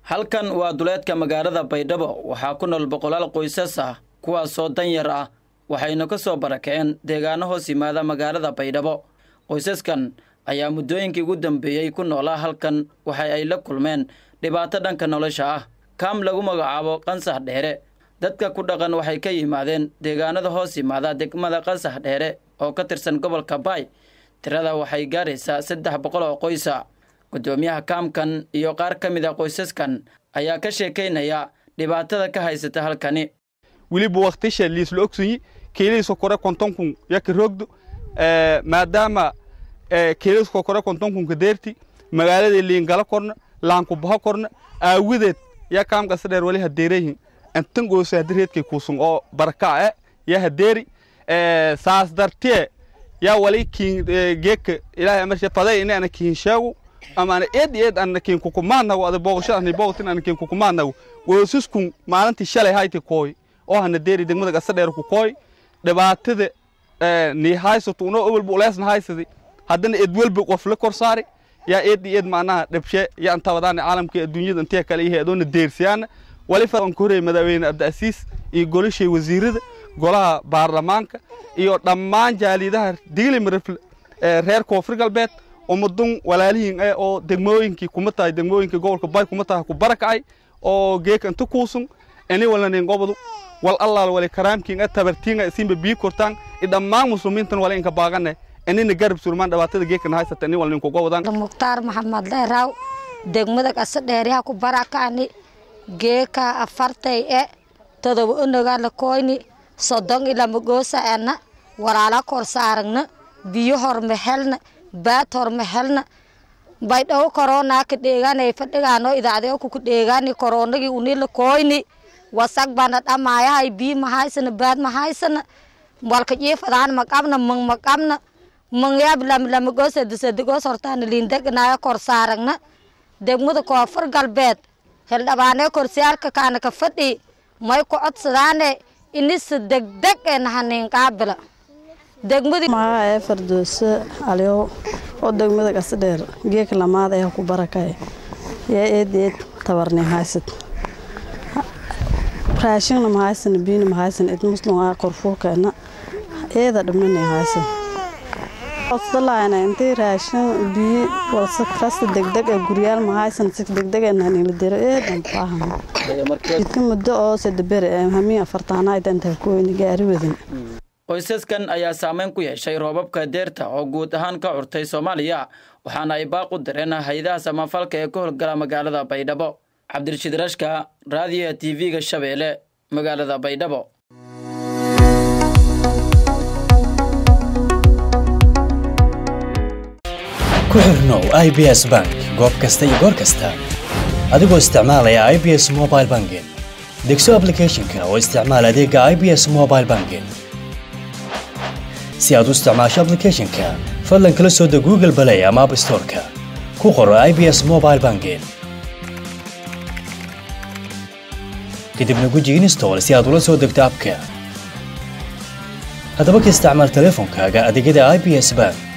halkan waa duleedka magaalada baydhabo waxaa ku nool boqolaal qoysas ah kuwaasoo danyar ah waxayna ka soo barakaceen deegaano hoos yimaada magaalada baydhabo qoysaskan ayaa muddooyinkii ugu dambeeyey ku noolaa halkan waxa ay la kulmeen dhibaato dhanka nolosha ah kaam lagu magacaabo qansax dheere dadka ku dhaqan waxay ka yimaadeen deegaanada hoos yimaada degmada qansax dheere oo ka tirsan gobolka baay tirada waxay gaaraysaa saddex boqol oo qoysa guddoomiyaha kaamkan iyo qaar ka mid a qoysaskan ayaa ka sheekaynaya dhibaatada ka haysata halkani weliba waktisha liisla ogsanyi keelihiisa kore kontonkun yaka roogdo maadaama keelihiisa kore kontonkunka deerti magaalada liingala korna laankubaho korna aawadeed yaa kaamka sadheer wali hadeerayihin antan goosa hadireedkay kuusun oo baraka e yaa hadeeri saas dartee yaa wali kiin geeka ilaahay amarshi faday ina ana kiin sheego ama ana eed eed ana kiin kukumaanago ada booqashada ani booqatin ana kiin kukumaanago woosiskun maalintii shalay hayti kooy oo hana deeri degmada gasadheer ku kooy dhibaatada nii haysato unoo owalba uleesna haysadi haddana eed welba qof la kor saari yaa eed eed macnaha dhabshe yaa inta wadaana caalamka adduunyada intee kale yahay adoona deersiyaana wali fadan ku horeeyay madaxweyne abdiasiis iyo golashay wasiirada golaha baarlamaanka iyo dhammaan jaalidaha digli marifle reer koonfur galbeed ummadun walaalihiin eh oo degmooyinkii kuma tahay degmooyinka gobolka bay kuma tahay ku barakacay oo geeka inta kuusun ini walanin gobadu wal allaal wali karaamkiin tabartiinga isinba bii kortaan dhammaan muslimiintan wala inka baaqane inina garab surmaan dhibaatada geekana haysata ini wala ninku gobadan mukhtaar maxamed dheeraaw degmada qasa dheeryaha ku barakacni geeka afartay e todoba onogaa la koyni sodon ilama goosa ena walaala kor saaragna biyo horma helna baad horma helna baydhawo koronaa ka dheeganay fadhigaano idaacdeo kuku dheegani koronagii unila koyni wasag bana dhamaayahay bii mahaysana baad mahaysana walka jiifadaan maqabna mang maqabna mangyaab lamlamagoos sadisadigoos hortaana liindegnaayo kor saaragna degmada koonfur galbeed heldhabaanee korsiyaarka kaana ka fadhi may ku codsadaane inisa degdeg ee nahaniin qaabila magaca ee fardooso aliyow oo degmada gasadheer geeka lamaad ee ku barakay yaa eed eed tabarni haysad raashinna mahaysan biina mahaysan id muslim aa korfuurkeena eeda dhibnani haysan codsdalaana intii raashin biyi walse kasta degdeg ee guryaal mahaysan si degdeg ee nahanila dero eedan baahan jidka muddo oo sedabere ee hamiin afartaanaayda intaa kuweyni gaari wadan qoysaskan ayaa saameyn ku yeeshay roobabka deerta oo guud ahaan ka curtay soomaaliya waxaana ay baaq u direen hay-adaha samafalka ee ka howlgala magaalada baydhabo cabdirashiid rashka raadiyoha t v-ga shabeelle magaalada baydhabo ku xirnow i b s bank goob kasta iyo goor kasta adigoo isticmaalaya i b s mobile banking degso ablicathonka oo isticmaal adeega i b s mobile banking si aad u isticmaasho ablicathonka fadlan kala soo deg google balay ama app storeka ku qoro i b s mobile banking kadibna guji install si aad ula soo degto abka haddaba ka isticmaal teleefonkaaga adeegyada i b s bank